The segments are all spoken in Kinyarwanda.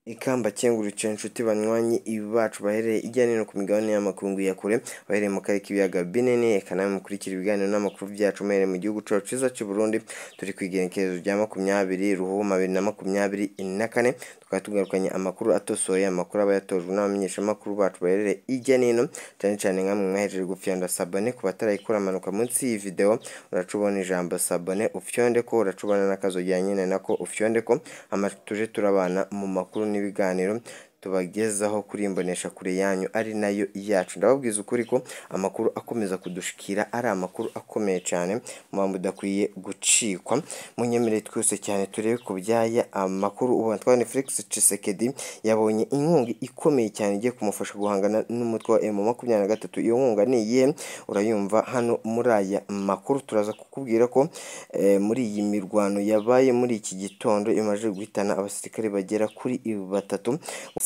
Ikamba cyengurukira inshuti banywanyi bacu bahereye ijya no hino ku migabane y'amakungu ya kure, bahereye mu karere k'ibiyaga binini, reka namwe mukurikire ibiganiro n'amakuru byacu muhereye mu gihugu cyacu cyiza cy'u Burundi, turi ku igenekerezo rya makumyabiri Ruhuma bibiri na makumyabiri na kane, tukaba tugarukanye amakuru atosoye, amakuru aba yatojwe n'abamenyeshamakuru bacu baherereye ijya n'ino, cyane cyane nkamwe mwahejeje gufyonda sabone ku batarayikora amanuka munsi y'iyi video, uracubona ijambo sabone ufyonde ko, uracubona n'akazu jyanyine nako ufyonde ko, amatuje turabana mu makuru n'ibiganiro tubagezaho kuri imbonesha kure yanyu ari nayo yacu ndababwiza ukuri ko amakuru akomeza kudushikira ari amakuru akomeye cyane mpamvu udakwiye gucikwa munyemerere twese cyane turebe ku byaya amakuru ubona twabonye Felix Tshisekedi yabonye inkunga ikomeye cyane igiye kumufasha guhangana n'umutwe wa M makumyabiri na gatatu iyo nkunga ni iyihe urayumva hano muri aya makuru turaza kukubwira ko eh, muri iyi mirwano yabaye muri iki gitondo imaze guhitana abasirikare bagera kuri batatu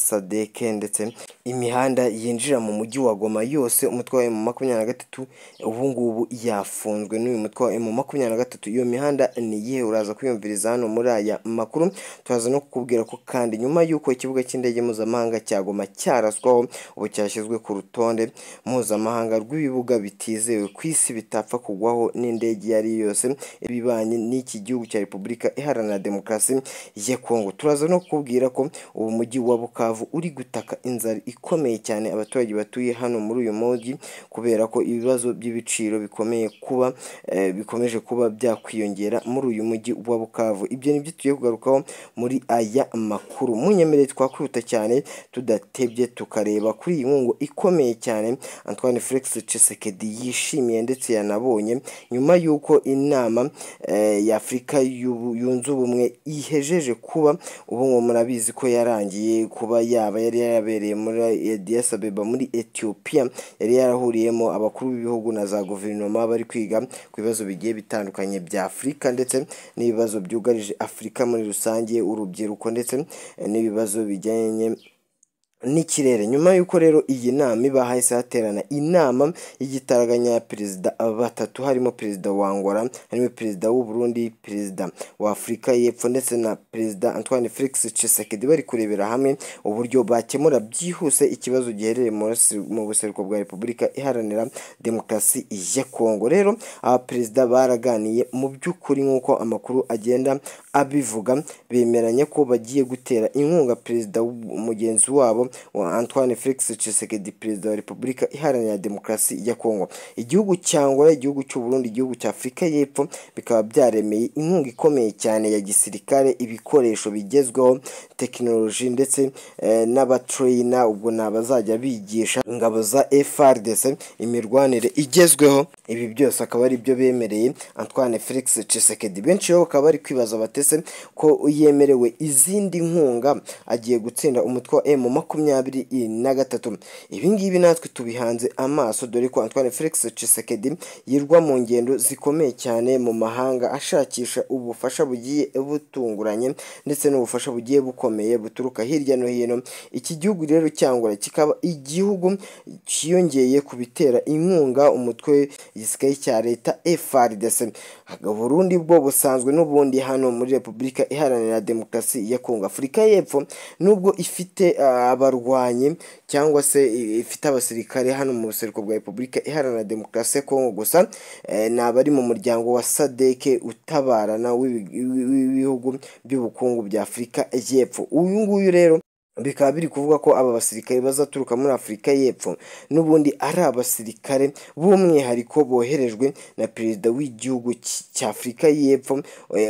sadeke ndetse imihanda yinjira mu mujyi wa goma yose umutwe wa emu makumyabiri na gatatu ubu ngubu yafunzwe n'uyu mutwe wa emu makumyabiri na gatatu iyo mihanda ni iyihe uraza kwiyumviriza hano muri aya makuru turaza no kukubwira ko kandi nyuma y'uko ikibuga cy'indege mpuzamahanga cya goma cyaraswaho ubu cyashyizwe ku rutonde mpuzamahanga rw'ibibuga bitizewe ku isi bitapfa kugwaho n'indege iyo ari yo yose ibibanye n'iki gihugu cya repubulika iharanira demokarasi ya kongo turaza no kukubwira ko ubu mujyi wa bukavu uri gutaka inzara ikomeye cyane abaturage batuye hano muri uyu mujyi kubera ko ibibazo by'ibiciro bikomeye kuba bikomeje kuba byakwiyongera muri uyu mujyi wa bukavu ibyo nibyo tugiye kugarukaho muri aya makuru munyemereye twakwihuta cyane tudatebye tukareba kuri iyi nkunga ikomeye cyane antoine felix Tshisekedi yishimiye ndetse yanabonye nyuma y'uko inama y'afurika yunze ubumwe ihejeje kuba ubu ngo murabizi ko yarangiye kuba yaba yari yarabereye muri Addis Abeba muri Ethiopia yari yarahuriyemo abakuru b'ibihugu na za guverinoma bari kwiga ku bibazo bigiye bitandukanye bya Afurika ndetse n'ibibazo byugarije Afurika muri rusange urubyiruko ndetse n'ibibazo bijyanye n'ikirere nyuma y'uko rero iyi nama iba hahise haterana inama y'igitaraganya ya perezida batatu harimo perezida wa Angola harimo perezida w'u Burundi perezida wa Afurika y'Epfo ndetse na perezida Antoine Felix Tshisekedi bari kurebera hamwe uburyo bakemura byihuse ikibazo giherereye mu buseruko bwa Repubulika iharanira demokarasi ya Kongo rero aba perezida baraganiye mu by'ukuri nk'uko amakuru agenda abivuga bemeranya ko bagiye gutera inkunga perezida mugenzi wabo wa Antoine Felix Tshisekedi perezida wa Repubulika iharanira demokarasi ya Kongo igihugu cya Angola igihugu cy'u Burundi igihugu cya Afurika y'Epfo bikaba byaremeye inkunga ikomeye cyane ya gisirikare ibikoresho bigezweho tekinoloji ndetse eh, n'abatrayina ubwo ni abazajya bigisha ingabo za FARDC imirwanire igezweho ibi byose akaba ari byo bemereye Antoine Felix Tshisekedi benshi bo bakaba bari kwibaza batese ko yemerewe izindi nkunga agiye gutsinda umutwe wa M makumyabiri na gatatu ibi ngibi natwe tubihanze amaso dore ko Antoine Felix Tshisekedi yirwa mu ngendo zikomeye cyane mu mahanga ashakisha ubufasha bugiye butunguranye ndetse n'ubufasha bugiye bukomeye buturuka hirya no hino iki gihugu rero cyangwa kikaba igihugu cyiyongeye ku bitera inkunga umutwe gisirikare cya leta FARDC Burundi bwo busanzwe n'ubundi hano muri Repubulika Iharanira Demokarasi ya Kongo Afurika y'Epfo nubwo ifite abarwanyi cyangwa se ifite abasirikare hano mu buseruko bwa repubulika iharanira demokarasi ya kongo gusa ni abari mu muryango wa sadeke utabarana w'ibihugu by'ubukungu bya afurika y'epfo uyu nguyu rero bikaba biri kuvuga ko aba basirikare bazaturuka muri afurika y'epfo n'ubundi ari abasirikare b'umwihariko boherejwe na perezida w'igihugu cya afurika y'epfo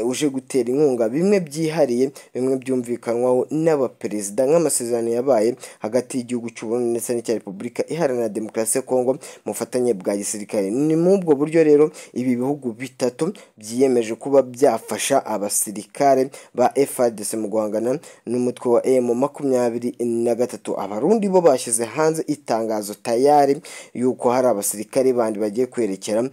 uje gutera inkunga bimwe byihariye bimwe byumvikanwaho n'abaperezida nk'amasezerano yabaye hagati y'igihugu cy'uburundi ndetse n'icya repubulika iharanira demokarasi ya kongo mu bufatanye bwa gisirikare ni muri ubwo buryo rero ibi bihugu bitatu byiyemeje kuba byafasha abasirikare ba frdc mu guhangana n'umutwe wa emu makumyabiri makumyabiri na gatatu abarundi bo bashyize hanze itangazo tayari yuko hari abasirikare bandi bagiye kwerekera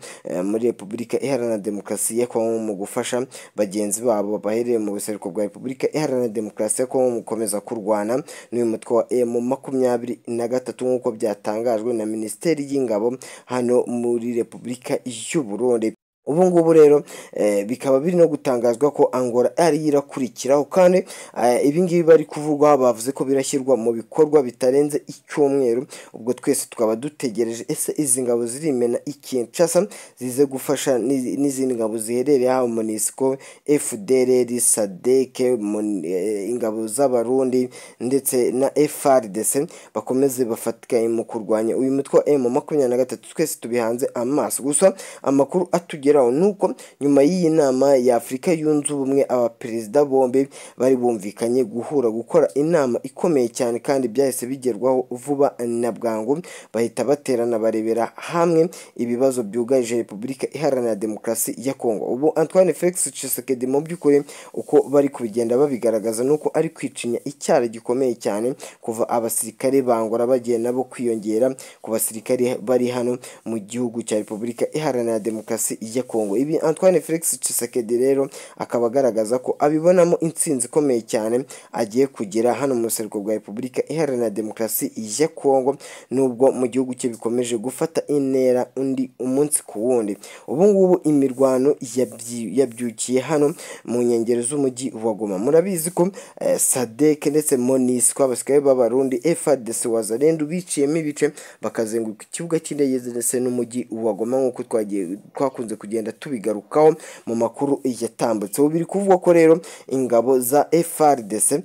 muri repubulika iharanira demokarasi ya kongo mu gufasha bagenzi babo bahereye mu buseruko bwa repubulika iharanira demokarasi ya kongo mu gukomeza kurwana n'uyu mutwe wa emu makumyabiri na gatatu nk'uko byatangajwe na minisiteri y'ingabo hano muri repubulika y'u burundi ubu ngubu rero eh, bikaba biri no gutangazwa ko angola yari irakurikiraho kandi eh, ibi ngibi bari kuvugwa bavuze ko birashyirwa mu bikorwa bitarenze icyumweru ubwo twese tukaba dutegereje ese izi ngabo zirimena ikinshasa zize gufasha n'izi- n'izindi ngabo ziherereye haba monisco fdrr sadeke Mon- eh, ingabo z'abarundi ndetse na frdc bakomeze bafatikanye mu kurwanya uyu mutwe wa m makumyabiri na gatatu twese tubihanze amaso gusa amakuru atugeraho ni uko nyuma y'iyi nama ya afurika yunze ubumwe abaperezida bombi bari bumvikanye guhura gukora inama ikomeye cyane kandi byahise bigerwaho vuba na bwangu bahita baterana barebera hamwe ibibazo byugarije repubulika iharanira demokarasi ya kongo ubu antoine felix tshisekedi mu by'ukuri uko bari kubigenda babigaragaza ni uko ari kwicinya icyara gikomeye cyane kuva abasirikare bangora bagiye nabo kwiyongera ku basirikare bari hano mu gihugu cya repubulika iharanira demokarasi ya kongo ibi antoine felix tshisekedi rero akaba agaragaza ko abibonamo intsinzi ikomeye cyane agiye kugira hano mu buseruko bwa repubulika iharanira demokarasi ya kongo nubwo mu gihugu cye bikomeje gufata intera undi umunsi ku wundi ubu ngubu imirwano yabyi- yabyukiye hano mu nkengero z'umujyi wa goma murabizi ko eh, sadek ndetse monisco abasirikare b'abarundi frdc wazarendu biciyemo ibice bakazenguruka ikibuga cy'indege ndetse n'umujyi wa goma nk'uko twagiye- twakunze kugenda tubigarukaho mu makuru yatambutse ubu biri kuvugwa ko rero ingabo za frdc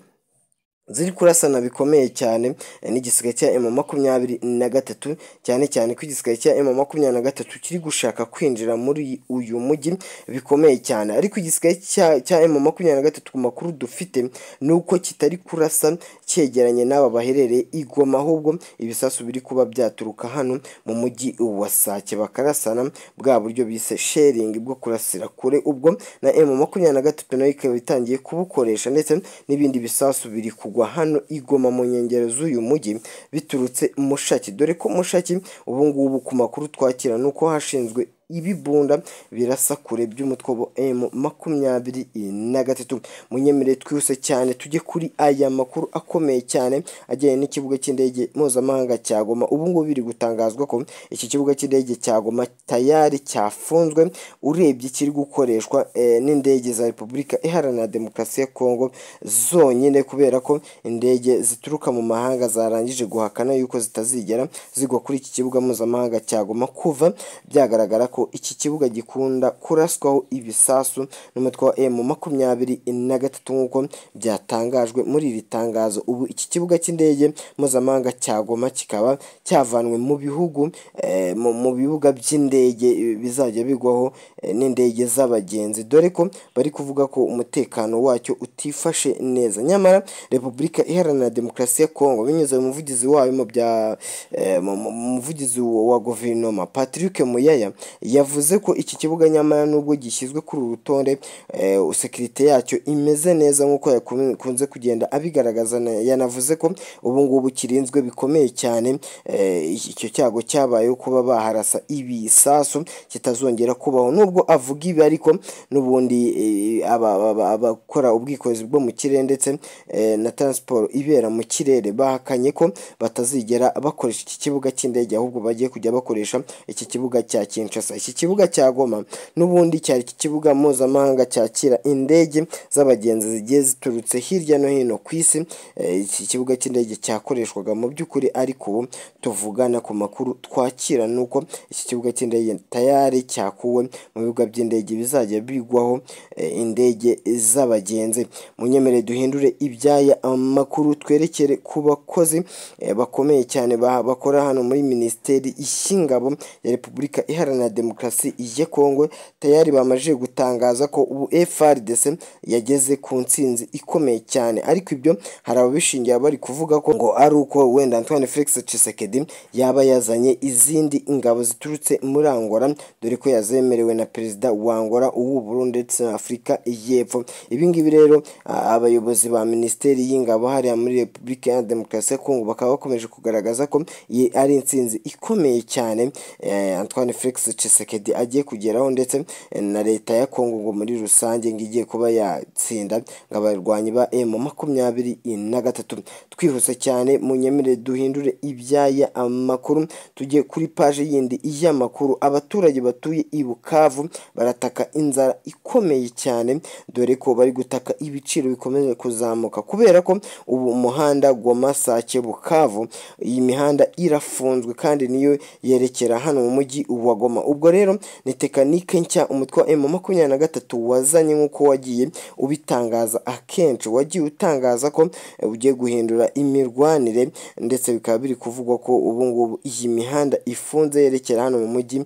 ziri kurasana bikomeye cyane eh, n'igisirikare cya emu makumyabiri na gatatu cyane cyane ko igisirikare cya emu makumyabiri na gatatu kiri gushaka kwinjira muri uyu mujyi bikomeye cyane ariko igisirikare cya- cya emu makumyabiri na gatatu ku makuru dufite ni uko kitari kurasa cyegeranye n'aba baherereye i Goma ahubwo ibisasu biri kuba byaturuka hano mu mujyi wa Sake bakarasana bwa buryo bise sharing bwo kurasira kure ubwo na emu makumyabiri na gatatu nayo ikaba itangiye kubukoresha ndetse n'ibindi bisasu biri kugwa hano igoma mu nkengero z'uyu mujyi biturutse mushaki dore ko mushaki ubu ngubu ku makuru twakira ni uko hashinzwe ibibunda birasa kure by'umutwe wa M makumyabiri na gatatu munyemerere twihuse cyane tujye kuri aya makuru akomeye cyane ajyanye n'ikibuga cy'indege mpuzamahanga cya Goma ubu ngubu biri gutangazwa ko iki kibuga cy'indege cya Goma tayari cyafunzwe urebye kiri gukoreshwa eh, n'indege za Repubulika Iharanira Demokarasi ya Kongo zonyine kubera ko indege zituruka mu mahanga zarangije guhakana yuko zitazigera zigwa kuri iki kibuga mpuzamahanga cya Goma kuva byagaragara ko iki kibuga gikunda kuraswaho ibisasu n'umutwe wa M makumyabiri na gatatu nk'uko byatangajwe muri iri tangazo ubu iki kibuga cy'indege mpuzamahanga cya Goma kikaba cyavanwe mu bihugu eh, mu mu bibuga by'indege eh, bizajya bigwaho eh, n'indege z'abagenzi dore ko bari kuvuga ko umutekano wacyo utifashe neza nyamara repubulika iharanira demokarasi ya kongo binyuze mu muvugizi wayo mu bya eh, mu- mu- mu muvugizi wa guverinoma patrick muyaya yavuze ko iki kibuga nyamara nubwo gishyizwe kuri uru rutonde eh, sekirite yacyo imeze neza nk'uko yakunze kugenda abigaragaza na- yanavuze ko ubu ngubu kirinzwe bikomeye cyane eh, icyo cyago cyabayeho kuba baharasa ibisasu kitazongera kubaho nubwo avuga ibi ariko n'ubundi eh, aba- aba- abakora ubwikorezi bwo mu kirere ndetse eh, na transport ibera mu kirere bahakanye ko batazigera bakoresha iki kibuga cy'indege ahubwo bagiye kujya bakoresha iki kibuga cya Kinshasa iki kibuga cya Goma n'ubundi cyari iki kibuga mpuzamahanga cyakira indege z'abagenzi zigiye ziturutse hirya no hino ku isi Eh, iki kibuga cy'indege cyakoreshwaga mu by'ukuri ariko ubu tuvugana ku makuru twakira ni uko iki kibuga cy'indege tayari cyakuwe mu bibuga by'indege bizajya bigwaho eh, indege z'abagenzi munyemere duhindure ibyaya amakuru twerekere ku bakozi eh, bakomeye cyane ba- bakora hano muri minisiteri y'ingabo ya repubulika iharanira demokarasi ya kongo tayari bamaze gutangaza ko ubu frdc yageze ku ntsinzi ikomeye cyane ariko ibyo hari ababishingira bari kuvuga ko ngo ari uko wenda antoine felix tshisekedi yaba yazanye izindi ingabo ziturutse muri angola dore ko yazemerewe na perezida wa angola uw'uburundi ndetse na afurika y'epfo ibi ngibi rero a- abayobozi ba minisiteri y'ingabo hariya muri repubulika ya demokarasi ya kongo bakaba bakomeje kugaragaza ko iyi ari intsinzi ikomeye cyane eh, antoine felix tshisekedi tshisekedi agiye kugeraho ndetse eh, na leta ya kongo ngo muri rusange ngo igiye kuba yatsinda ngo abarwanyi ba emu makumyabiri na gatatu twihuse cyane munyemere duhindure ibyaya amakuru tujye kuri paji yindi y'amakuru abaturage batuye i bukavu barataka inzara ikomeye cyane dore ko bari gutaka ibiciro bikomeje kuzamuka kubera ko ubu umuhanda Masake bukavu iyi mihanda irafunzwe kandi niyo yerekera hano mu mujyi wa goma ubwo rero ni tekanike nshya umutwe wa emu makumyabiri na gatatu wazanye nk'uko wagiye ubitangaza akenshi wagiye utangaza ko eh, ugiye guhindura imirwanire ndetse bikaba biri kuvugwa ko ubu ngubu iyi mihanda ifunze yerekera hano mu mujyi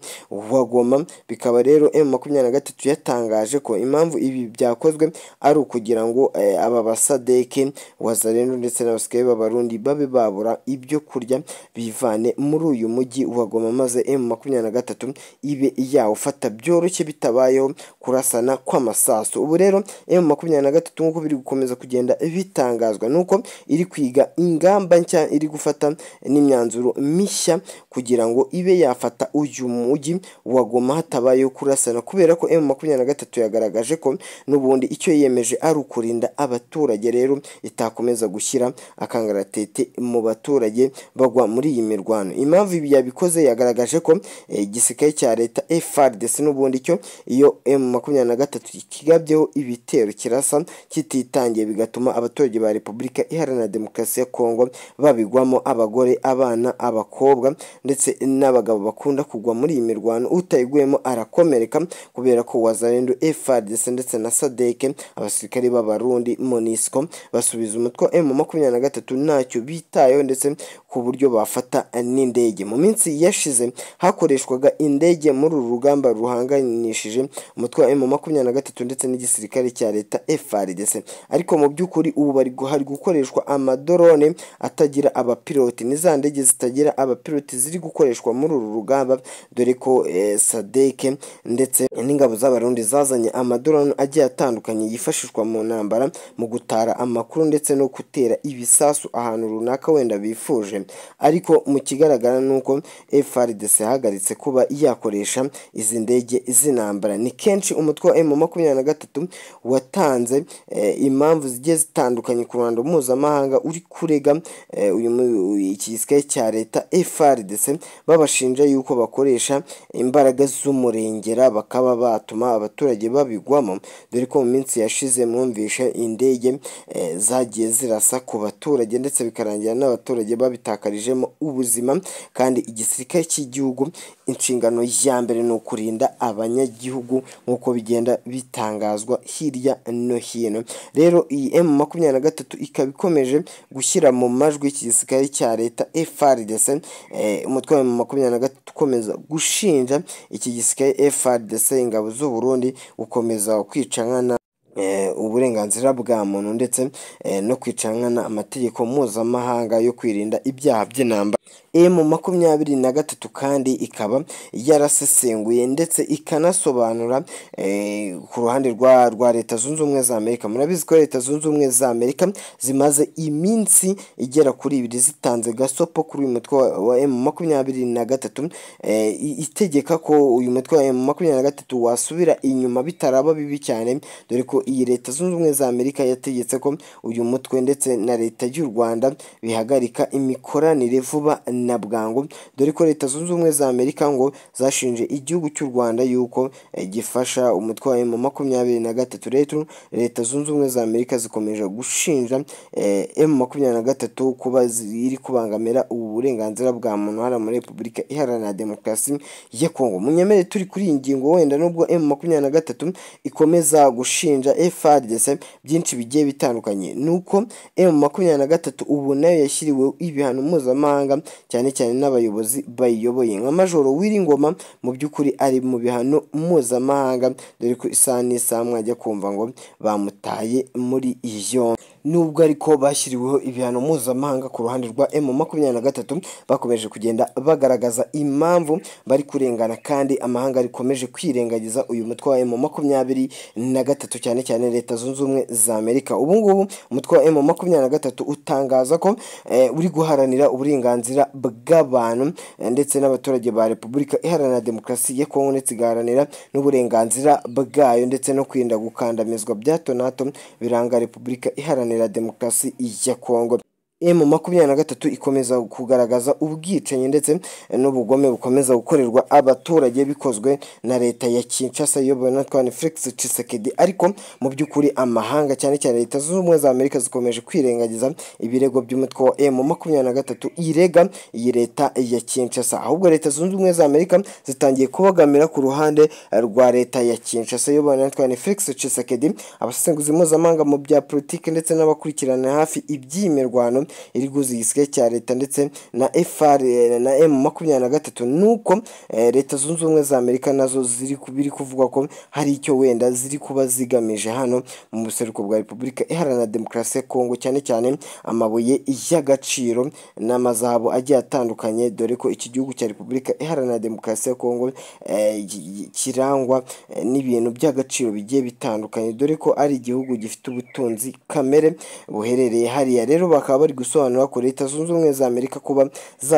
wa goma bikaba rero emu makumyabiri na gatatu yatangaje ko impamvu ibi byakozwe ari ukugira ngo eh, aba basadeke wazarendo ndetse n'abasirikare b'abarundi babe babura ibyo kurya bivane muri uyu mujyi wa goma maze emu makumyabiri na gatatu ibe yawufata byoroshye bitabayeho kurasana kw'amasasu ubu rero emu makumyabiri na gatatu nk'uko biri gukomeza kugenda bitangazwa nuko iri kwiga ingamba nshya iri gufata n'imyanzuro mishya kugira ngo ibe yafata uyu mujyi wa goma hatabayeho kurasana kubera ko emu makumyabiri na gatatu yagaragaje ko n'ubundi icyo yiyemeje ari ukurinda abaturage rero itakomeza gushyira akangaratete mu baturage bagwa muri iyi mirwano impamvu ibi yabikoze yagaragaje ko eh, igisirikare cya leta FARDC n'ubundi cyo iyo M makumyabiri na gatatu kigabyeho ibitero kirasa kititangiye bigatuma abaturage ba Repubulika Iharanira Demokarasi ya Kongo babigwamo abagore abana abakobwa ndetse n'abagabo bakunda kugwa muri iyi mirwano utayiguyemo arakomereka kubera ko wazarendo FARDC ndetse na SADC abasirikare b'abarundi MONUSCO basubiza umutwe wa M makumyabiri na gatatu ntacyo bitayeho ndetse ku buryo bafata n'indege mu minsi yashize hakoreshwaga indege muri uru rugamba ruhanganishije umutwe wa M makumyabiri na gatatu ndetse n'igisirikare cya leta FARDC ariko mu by'ukuri ubu bari gu- hari gukoreshwa amadorone atagira abapiloti ni za ndege zitagira abapiloti ziri gukoreshwa muri uru rugamba dore ko eh, sadeke ndetse n'ingabo z'abarundi zazanye amadorone agiye atandukanye yifashishwa mu ntambara mu gutara amakuru ndetse no gutera ibisasu ahantu runaka wenda bifuje ariko mu kigaragara ni uko FRDC yahagaritse kuba yakoresha izi ndege z'intambara ni kenshi umutwe wa M makumyabiri na gatatu watanze eh, impamvu zigiye zitandukanye ku ruhando mpuzamahanga uri kurega eh, uyu mu- iki gisirikare cya leta FRDC babashinja yuko bakoresha imbaraga z'umurengera bakaba batuma abaturage babigwamo dore ko mu minsi yashize mwumvishe indege eh, zagiye zirasa ku baturage ndetse bikarangira n'abaturage babitakarijemo ubuzima kandi igisirikare cy'igihugu inshingano ya mbere ni ukurinda abanyagihugu nk'uko bigenda bitangazwa hirya no hino rero iyi emu makumyabiri na gatatu ikaba ikomeje gushyira mu majwi iki gisirikare cya leta FRDC eh, umutwe wa makumyabiri na gatatu ukomeza gushinja iki gisirikare FRDC ingabo z'u Burundi gukomeza kwica nkana eh, uburenganzira bwa muntu ndetse eh, no kwicanana amategeko mpuzamahanga yo kwirinda ibyaha by'intambara emu makumyabiri na gatatu kandi ikaba yarasesenguye ndetse ikanasobanura eh, ku ruhande rwa rwa leta zunze ubumwe za amerika murabizi ko leta zunze ubumwe za amerika zimaze iminsi igera kuri ibiri zitanze gasopo kuri uyu mutwe wa- wa emu makumyabiri na gatatu eh, i- itegeka ko uyu mutwe wa emu makumyabiri na gatatu wasubira inyuma bitaraba bibi cyane dore ko iyi leta zunze ubumwe za amerika yategetse ko uyu mutwe ndetse na leta y'u rwanda bihagarika imikoranire vuba na bwangu dore ko leta zunze ubumwe za amerika ngo zashinje igihugu cy'u rwanda yuko eh, gifasha umutwe wa emu makumyabiri na gatatu rero leta zunze ubumwe za amerika zikomeje gushinja eh, emu makumyabiri na gatatu kuba ziri kubangamira ubu burenganzira bwa muntu hano muri repubulika iharanira demokarasi ya kongo munyemere turi kuri iyi ngingo wenda nubwo emu makumyabiri na gatatu ikomeza gushinja FRDC byinshi bigiye bitandukanye ni uko M makumyabiri na gatatu ubu nayo yashyiriweho ibihano mpuzamahanga cyane cyane n'abayobozi bayiyoboye nka Majoro Wiringoma mu by'ukuri ari mu bihano mpuzamahanga dore ko isaha n'isaha mwajya kumva ngo bamutaye muri iyo nubwo ariko bashyiriweho ibihano mpuzamahanga ku ruhande rwa emu makumyabiri na gatatu bakomeje kugenda bagaragaza impamvu bari kurengana kandi amahanga rikomeje kwirengagiza uyu mutwe wa emu makumyabiri na gatatu cyane cyane leta zunze ubumwe za amerika ubu ngubu umutwe wa emu makumyabiri na gatatu utangaza ko eh, uri guharanira uburenganzira bw'abantu eh, ndetse n'abaturage ba repubulika iharanira demokarasi ya kongo ndetse igaharanira n'uburenganzira bwayo ndetse no kwirinda gukandamizwa bya hato na hato biranga repubulika iharanira demokarasi ya kongo emu makumyabiri na gatatu ikomeza kugaragaza ubwicanyi ndetse n'ubugome bukomeza gukorerwa abaturage bikozwe na leta ya kinshasa iyobowe na twane felix cisekedi ariko mu by'ukuri amahanga cyane cyane leta zunze ubumwe za amerika zikomeje kwirengagiza ibirego by'umutwe wa emu makumyabiri na gatatu irega iyi leta ya kinshasa ahubwo leta zunze ubumwe za amerika zitangiye kubagamira ku ruhande rwa leta ya kinshasa iyobowe na twane felix cisekedi abasesenguzi mpuzamahanga mu bya politiki ndetse n'abakurikirana hafi iby'imirwano iri guhuza igisirikare cya leta ndetse na fr na m makumyabiri na gatatu nuko eh, leta zunze ubumwe za amerika nazo ziri ku- biri kuvuga ko hari icyo wenda ziri kuba zigamije hano mu buseruko bwa repubulika iharanira demokarasi ya kongo cyane cyane amabuye y'agaciro n'amazahabu agiye atandukanye dore ko iki gihugu cya repubulika iharanira demokarasi ya kongo eh, gi- gi- kirangwa eh, n'ibintu by'agaciro bigiye bitandukanye dore ko ari igihugu gifite ubutunzi kamere buherereye hariya rero bakaba bari gusobanura ko leta zunze ubumwe za amerika kuba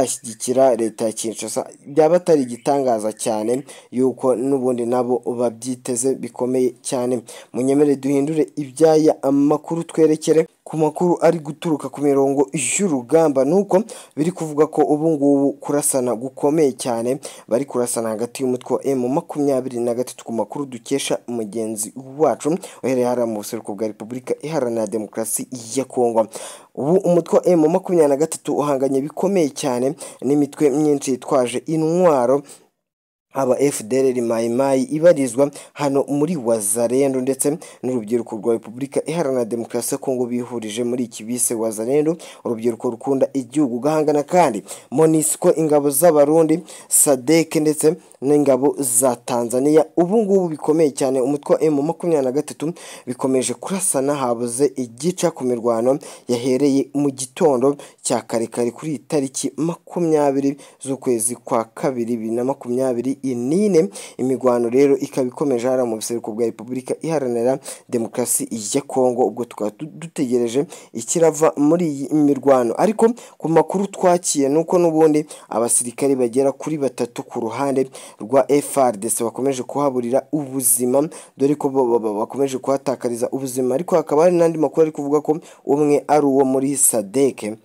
zashyigikira leta ya kinshasa byaba atari igitangaza cyane yuko n'ubundi nabo babyiteze bikomeye cyane munyemere duhindure ibyaya amakuru twerekere ku makuru ari guturuka ku mirongo y'urugamba nuko biri kuvuga ko ubu ngubu kurasana gukomeye cyane bari kurasana hagati y'umutwe wa emu makumyabiri na gatatu ku makuru dukesha mugenzi wacu uhereye hariya mu buseruko bwa repubulika iharanira demokarasi ya kongo ubu umutwe wa emu makumyabiri na gatatu uhanganye bikomeye cyane n'imitwe myinshi yitwaje intwaro aba fdr mayimayi ibarizwa hano muri wazarendo ndetse n'urubyiruko rwa repubulika iharanira demokarasi ya kongo bihurije muri iki bise wazarendo urubyiruko rukunda igihugu ugahangana kandi monisiko ingabo z'abarundi sadeke ndetse n'ingabo za tanzania ubu ngubu bikomeye cyane umutwe wa emu makumyabiri na gatatu bikomeje kurasana habuze igica ku mirwano yahereye mu gitondo cya karekare kuri iyi tariki makumyabiri z'ukwezi kwa kabiri bibiri na makumyabiri inine imigwano rero ikaba ikomeje hariya mu buseruko bwa repubulika iharanira demokarasi ya kongo ubwo tukaba du- dutegereje ikirava muri iyi mirwano ariko ku makuru twakiye ni uko n'ubundi abasirikari bagera kuri batatu ku ruhande rwa frdc bakomeje kuhaburira ubuzima dore ko bo- bo- bo- bakomeje kuhatakariza ubuzima ariko hakaba hari n'andi makuru ari kuvuga ko umwe ari uwo muri sadeke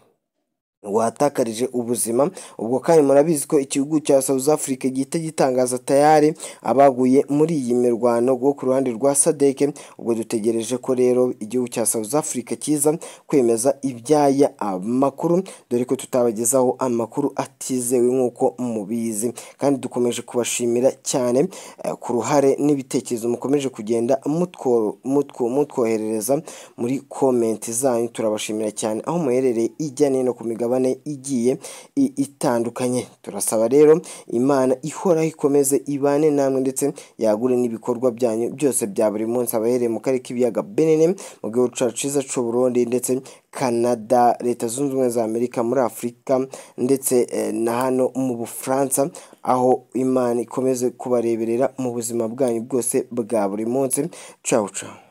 watakarije ubuzima ubwo kandi murabizi ko igihugu cya south africa gihita gitangaza tayari abaguye muri iyi mirwano rwo ku ruhande rwa sadeke ubwo dutegereje ko rero igihugu cya south africa kiza kwemeza ibyaya amakuru dore ko tutabagezaho amakuru atizewe nk'uko mubizi kandi dukomeje kubashimira cyane eh, ku ruhare n'ibitekerezo mukomeje kugenda mutwo- mutwo- mutwoherereza muri komenti zanyu turabashimira cyane aho muherereye ijya n'ino ku migabane igiye i- itandukanye turasaba rero imana ihoraho ikomeze ibane namwe ndetse yagure n'ibikorwa byanyu byose bya buri munsi abahereye mu karere k'ibiyaga benene mu gihugu cyacu cyiza cy'u Burundi ndetse canada leta zunze ubumwe za amerika muri afurika ndetse eh, na hano mu bufaransa aho imana ikomeze kubareberera mu buzima bwanyu bwose bwa buri munsi cawu cawu